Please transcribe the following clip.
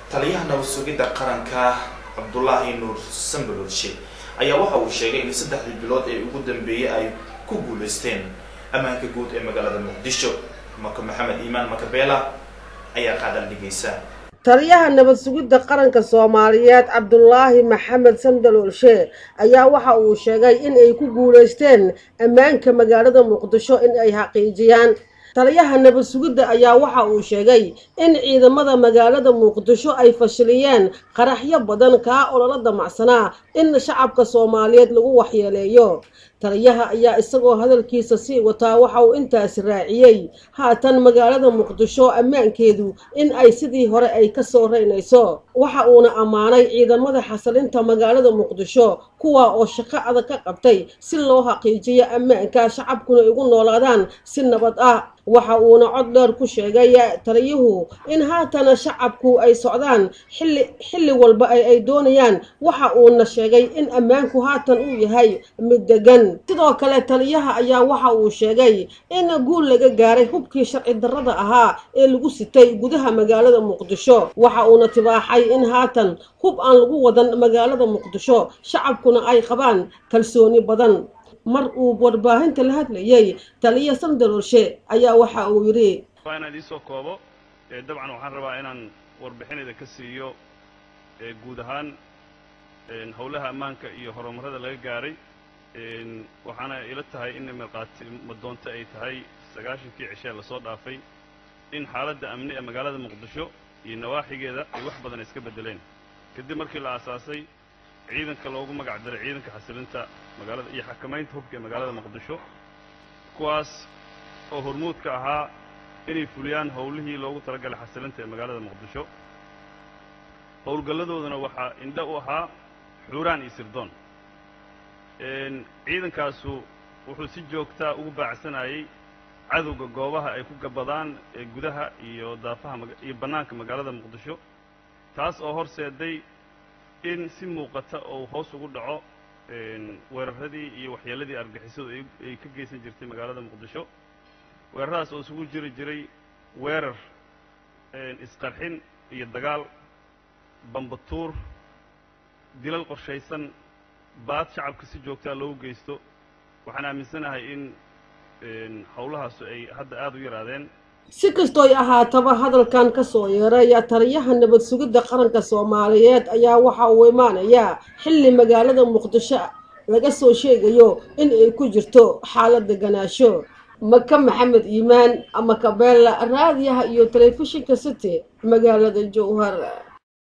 taliyaha nabad sugidda qaranka cabdulaahi nuur sambalolshe ayaa waxa uu sheegay in saddexdii bilood ee ugu dambeeyey ay ku guuleysteen ammaanka guud ee magaalada muqdisho maka maxamed iimaan makabeela ayaa qaadan dhigaysa taliyaha nabad sugidda qaranka soomaaliyeed cabdulaahi maxamed sandaloolshe ayaa waxa uu sheegay in ay ku guulaysteen ammaanka magaalada muqdisho in ay xaqiijiyaan taliyaha nabad sugidda ayaa waxa uu sheegay in ciidamada magaalada muqdisho ay fashiliyeen qaraxyo badan kaa ololo damacsanaa in shacabka soomaaliyeed lagu waxyeeleeyo taliyaha ayaa isagoo hadalkiisa sii wataa waxa uu intaasi raaciyey haatan magaalada muqdisho ammaankeedu in ay sidii hore ay ka soo reynayso waxa uuna ammaanay ciidamada xasilinta magaalada muqdisho kuwa oo shaqo adag ka qabtay si loo xaqiijiyo ammaanka shacabkuna igu noolaadaan si nabad ah waxa uuna cod dheer ku sheegay taliyuhu in haatana shacabku ay socdaan xilli xilli walba ay doonayaan waxa uuna sheegay in ammaanku haatan uu yahay mid degan sidoo kale taliyaha ayaa waxa uu sheegay in guul laga gaaray hubkii sharci darrada ahaa ee lagu sitay gudaha magaalada muqdisho waxa uuna tibaaxay in haatan hub aan lagu wadan magaalada muqdisho shacabkuna ay qabaan kalsooni badan mar uu warbaahinta la hadlayay taliya sandaloolshe ayaa waxa uu yidhi waa inaan iisoo koobo dabcan waxaan rabaa inaan warbixinayda ka siiyo guud ahaan howlaha ammaanka iyo horumarrada laga gaaray waxaana ila tahay in markhaati madoonto ay tahay sagaashankii cishee lasoo dhaafay in xaaladda amni ee magaalada muqdisho iyo nawaaxigeeda ay wax badan iska beddeleen kadib markii la aasaasay ciidanka loogu magac daray ciidanka xasilinta magaalada iyo xakamaynta hubka ee magaalada muqdisho kuwaas oo hormuudka ahaa inay fuliyaan howlihii loogu talagalay xasilinta ee magaalada muqdisho howlgalladoodana waxaa indha u ahaa xuuraan iyo sirdoon ciidankaasu wuxuu si joogtaa ugu baacsanayay cadowga goobaha ay ku gabadaan ee gudaha iyo daafaha iyo bannaanka magaalada muqdisho taas oo horseeday in si muuqata oo hoos ugu dhaco weeraradii iyo waxyeelladii argixisadu ay ka geysan jirtay magaalada muqdisho weeraradaas oo isugu jiri jiray weerar isqarxin iyo dagaal bambatuur dilal qorshaysan baad shacabka si joogtaa loogu geysto waxaan aaminsanahay in howlahaasu ay hadda aada u yaraadeen si kastooy ahaataba hadalkan ka soo yeeraya taliyaha nabad sugidda qaranka soomaaliyeed ayaa waxa uu imaanayaa xilli magaalada muqdisho laga soo sheegayo in ay ku jirto xaalad deganaasho maka maxamed iimaan ama kabeella raadiyaha iyo telefishinka city magaalada jowhar